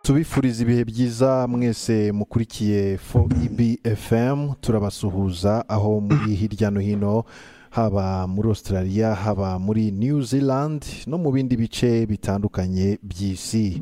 tubifuriza ibihe byiza mwese mukurikiye fo ibfm turabasuhuza aho muri hirya no hino haba muri australia haba muri new zealand no mu bindi bice bitandukanye by'isi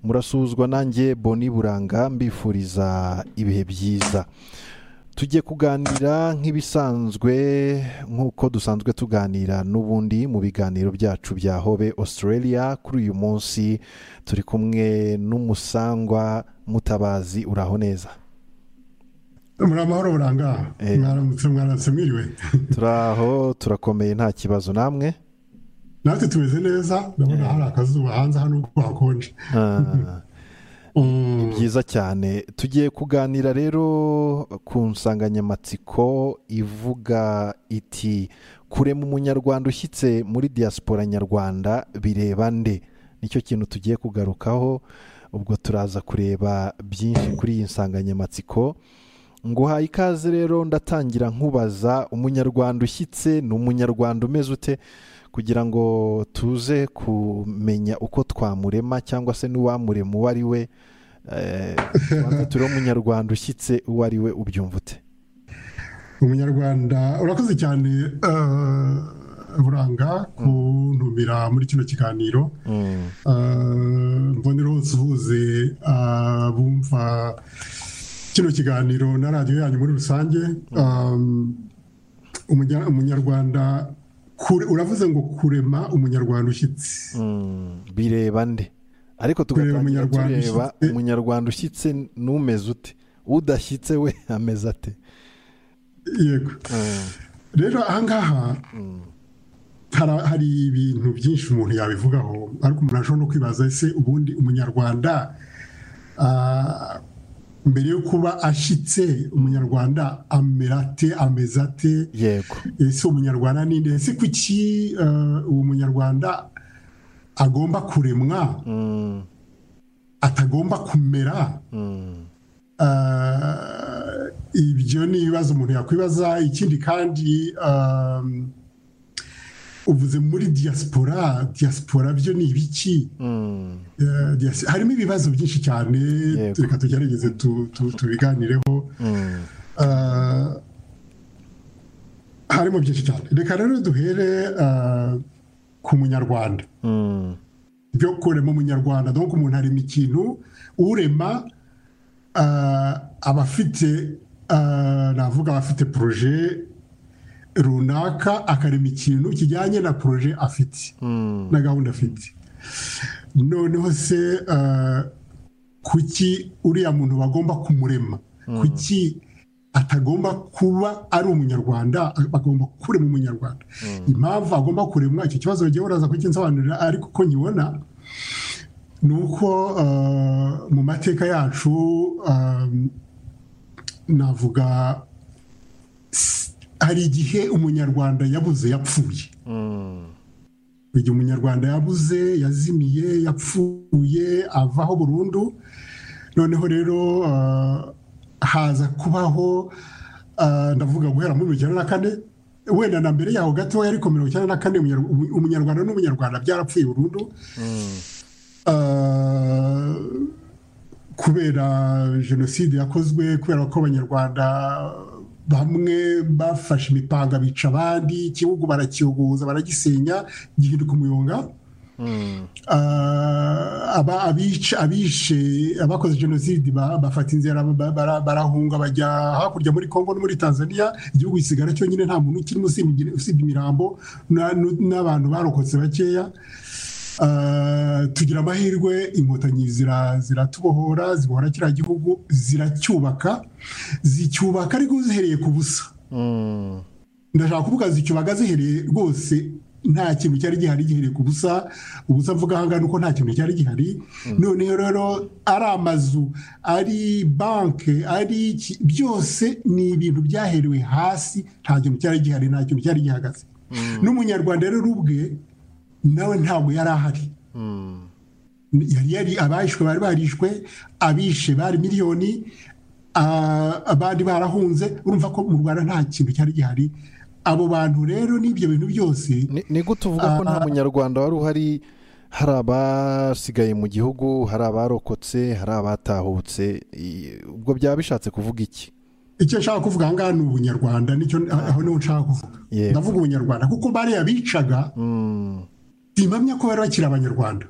murasuhuzwa nanjye boni buranga mbifuriza ibihe byiza tujye kuganira nk'ibisanzwe nk'uko dusanzwe tuganira n'ubundi mu biganiro byacu bya hobe australia kuri uyu munsi turi kumwe n'umusangwa mutabazi uraho neza muri amahoro buranga mwaramutse mwaramutse mwiriwe turaho turakomeye nta kibazo namwe natwe tumeze neza ndabona hari akazuba hanze hano ubwo hakonje ni byiza cyane tugiye kuganira rero ku nsanganyamatsiko ivuga iti kurema umunyarwanda ushyitse muri diaspora nyarwanda bireba nde nicyo kintu tugiye kugarukaho ubwo turaza kureba byinshi kuri iyi nsanganyamatsiko nguhaye ikaze rero ndatangira nkubaza umunyarwanda ushyitse ni umunyarwanda umeze ute kugira ngo tuze kumenya uko twamurema cyangwa se n'uwamurema uwo ari we turiho umunyarwanda ushyitse uwo ari we ubyumva ute umunyarwanda urakoze cyane buranga kuntumira muri kino kiganiro mbonera hose uhuze bumva kino kiganiro na radiyo yanyu muri rusange umunyarwanda uravuze ngo kurema umunyarwanda ushyitse bireba nde ariko tugatangira tureba umunyarwanda ushyitse n'umeze ute udashyitse we ameze ate yego rero ahangaha hari ibintu byinshi umuntu yabivugaho ariko umuntu ashobora no kwibaza ese ubundi umunyarwanda mbere yo kuba ashyitse umunyarwanda amerate ameze ate yego ese umunyarwanda ninde ese kuki uwo munyarwanda agomba kuremwa atagomba kumera ibyo ni ibibazo umuntu yakwibaza ikindi kandi uvuze muri diaspora diaspora byo ni ibiki harimo ibibazo byinshi cyane reka tugerageze tubiganireho harimo byinshi cyane reka rero duhere ku munyarwanda byo kurema umunyarwanda dore umuntu arema ikintu urema abafite navuga abafite poroje runaka akarema ikintu kijyanye na poroje afite na gahunda afite noneho se kuki uriya muntu bagomba kumurema kuki atagomba kuba ari umunyarwanda bagomba kurema umunyarwanda impamvu agomba kuremwa icyo kibazo bagiye uraza kukinsobanurira ariko uko nkibona ni uko mu mateka yacu navuga hari igihe umunyarwanda yabuze yapfuye igihe umunyarwanda yabuze yazimiye yapfuye avaho burundu noneho rero haza kubaho ndavuga guhera muri mirongo icyenda na kane wenda na mbere yaho gatoya ariko mirongo icyenda na kane umunyarwanda n'umunyarwanda byarapfuye burundu kubera jenoside yakozwe kubera ko abanyarwanda bamwe bafashe imipanga bica abandi igihugu barakiyogoza baragisenya gihinduka umuyonga abishe abakoze jenoside bafata inzira barahunga bajya hakurya muri congo no muri tanzania igihugu gisigara cyonyine nta muntu ukirimo usibye imirambo n'abantu barokotse bakeya tugira amahirwe inkotanyi ziratubohora zibohora kiriya gihugu ziracyubaka zicyubaka ariko zihereye ku busa ndashaka kuvuga zicyubaka zihereye rwose nta kintu cyari gihari gihereye ku busa ubusa mvuga ahangaha nuko nta kintu cyari gihari noneho rero ari amazu ari banki ari byose ni ibintu byaherewe hasi nta kintu cyari gihari nta kintu cyari gihagaze n'umunyarwanda rero ubwe nawe ntabwo yari ahari yari abayishwe bari barishwe abishe bari miliyoni abandi barahunze urumva ko mu rwanda nta kintu cyari gihari abo bantu rero n'ibyo bintu byose ni gute uvuga ko nta munyarwanda wari uhari hari abasigaye mu gihugu hari abarokotse hari abatahutse ubwo byaba bishatse kuvuga iki icyo nshaka kuvuga aha ngaha ni ubunyarwanda nicyo aho niho nshaka kuvuga ndavuga ubunyarwanda kuko bariya bicaga impamya ko bari bakiri abanyarwanda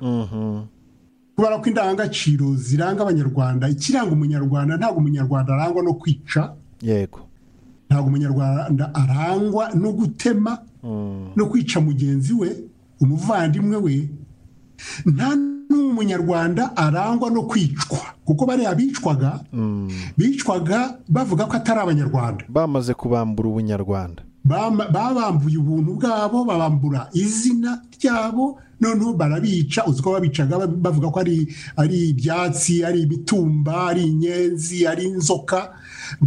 kubera ko indangagaciro ziranga abanyarwanda ikiranga umunyarwanda ntabwo umunyarwanda arangwa no kwica yego ntabwo umunyarwanda arangwa no gutema no kwica mugenzi we umuvandimwe we nta n'umunyarwanda arangwa no kwicwa kuko bariya bicwaga bicwaga bavuga ko atari abanyarwanda bamaze kubambura ubunyarwanda babambuye ubuntu bwabo babambura izina ryabo noneho barabica uzi ko babicaga bavuga ko ari ibyatsi ari imitumba ari inyenzi ari inzoka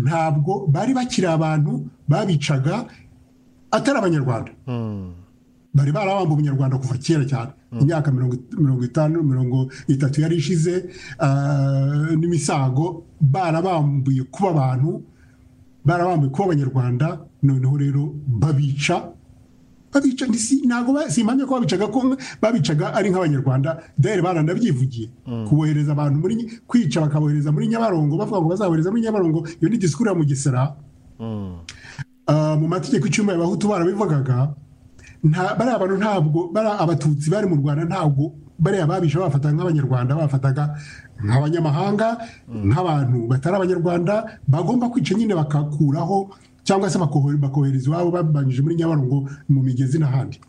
ntabwo bari bakiri abantu babicaga atari abanyarwanda bari barabamba ubunyarwanda kuva kera cyane imyaka mirongo itanu mirongo itatu yari ishize n'imisago barabambuye kuba abantu barabambuye kuba abanyarwanda noneho rero babica babica ntabwo si impamya ko babicaga ko babicaga ari nk'abanyarwanda dore baranabyivugiye kubohereza abantu muri kwica bakabohereza muri nyabarongo bavuga ngo bazabohereza muri nyabarongo iyo ni disikuru ya mugesera mu mategeko icyumba y'abahutu barabivugagaga bariya bantu ntabwo bariya abatutsi bari mu rwanda ntabwo bariya babisha bafata nk'abanyarwanda bafataga nk'abanyamahanga nk'abantu batari abanyarwanda bagomba kwica nyine bakakuraho cyangwa se bakohereza iwabo babanyije muri nyabarongo mu migezi n'ahandi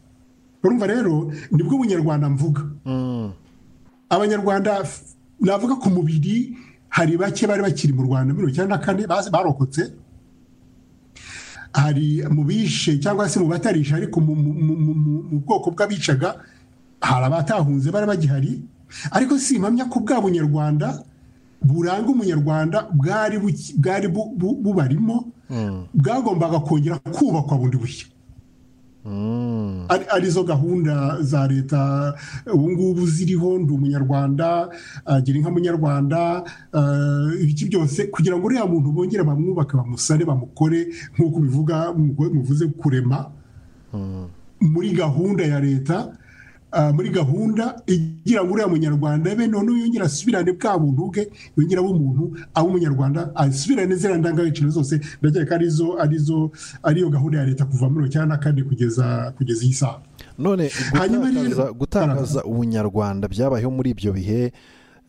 urumva rero nibwo ubunyarwanda mvuga abanyarwanda navuga ku mubiri hari bake bari bakiri mu rwanda mirongo icyenda na kane barokotse hari mu bishe cyangwa se mu batarisha ariko mu bwoko bw'abicaga hari abatahunze bari bagihari ariko si impamya ko bwa bunyarwanda buranga umunyarwanda bwari bubarimo bwagombaga kongera kubakwa bundi bushya arizo gahunda za leta ubu ngubu ziriho ndi umunyarwanda gira inka munyarwanda ibiki byose kugira ngo uriya muntu bongere bamwubake bamusane bamukore nk'uko bivuga muvuze kurema muri gahunda ya leta muri gahunda igira ngo uriya munyarwanda be noneho yongera asubirane bwa buntu bwe yongera abe umuntu abe umunyarwanda asubirane ziriya ndangagaciro zose ndakeka arizo arizo ariyo gahunda ya leta kuva muri cyangwa na kane kugeza kugeza iyi saha none gutakaza ubunyarwanda byabayeho muri ibyo bihe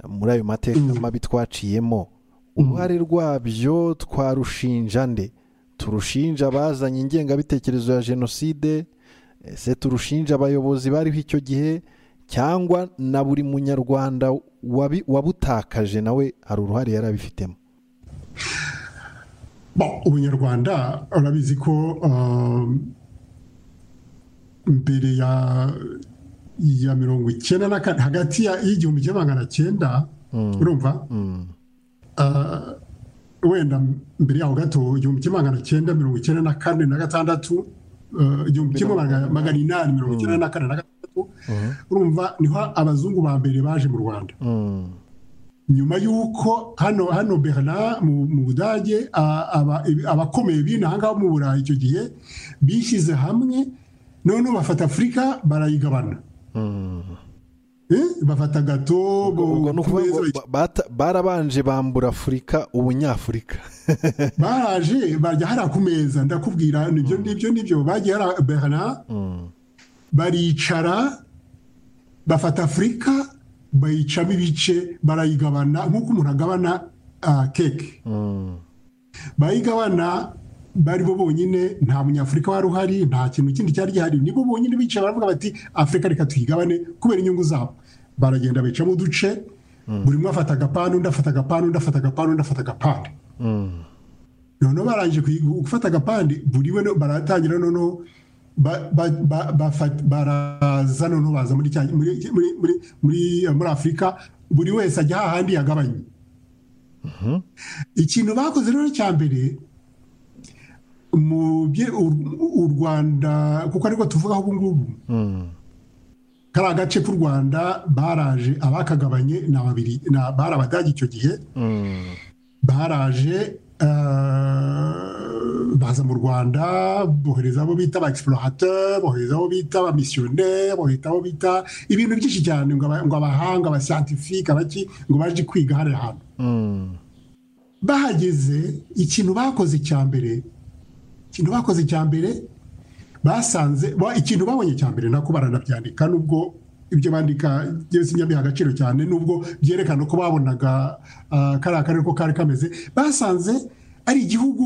muri ayo mateka mabi twaciyemo uruhare rwabyo twarushinja nde turushinja abazanye ingengabitekerezo ya jenoside ese turushinja abayobozi bariho icyo gihe cyangwa na buri munyarwanda wabutakaje nawe hari uruhare yari abifitemo ubunyarwanda urabizi ko mbere ya mirongo icyenda na kane hagati y'igihumbi kimwe magana cyenda urumva wenda mbere yaho gato igihumbi kimwe magana cyenda mirongo icyenda na kane na gatandatu igihumbi kimwe magana inani mirongo icyenda na kane na gatandatu urumva niho abazungu ba mbere baje mu rwanda nyuma y'uko hano hano berna mu budage abakomeye bino aha ngaha mu burayi icyo gihe bishyize hamwe noneho bafata afurika barayigabana bafata gato barabanje bambura afurika ubunyafurika baraje barya hariya ku meza ndakubwira nibyo nibyo nibyo bagiye hariya berna baricara bafata afurika bayicamo ibice barayigabana nk'uko umuntu agabana keke bayigabana bari bo bonyine nta munyafurika wari uhari nta kintu kindi cyari gihari nibo bonyine bicaye baravuga bati afurika reka tuyigabane kubera inyungu zabo baragenda bicamo uduce buri umwe afata agapanu undi afata agapanu undi afata agapanu undi afata agapande noneho barangije gufata agapande buri we baratangira noneho baraza noneho baza muri afurika buri wese ajya hahandi yagabanye ikintu bakoze rero cya mbere u rwanda kuko ariko tuvugaho ubu ngubu kariya gace k'u rwanda baraje abakagabanye ni babiri bari abadage icyo gihe baraje baza mu rwanda bohereza abo bita ba egisipurahateri bohereza abo bita ba misiyoneri bohereza abo bita ibintu byinshi cyane ngo abahanga abasantifike abaki ngo baje kwiga hano hantu bahageze ikintu bakoze cya mbere ikintu bakoze cya mbere basanze ikintu babonye cya mbere nako baranabyandika nubwo ibyo bandika byose nyabiha agaciro cyane nubwo byerekana ko babonaga kariya karere ko kari kameze basanze ari igihugu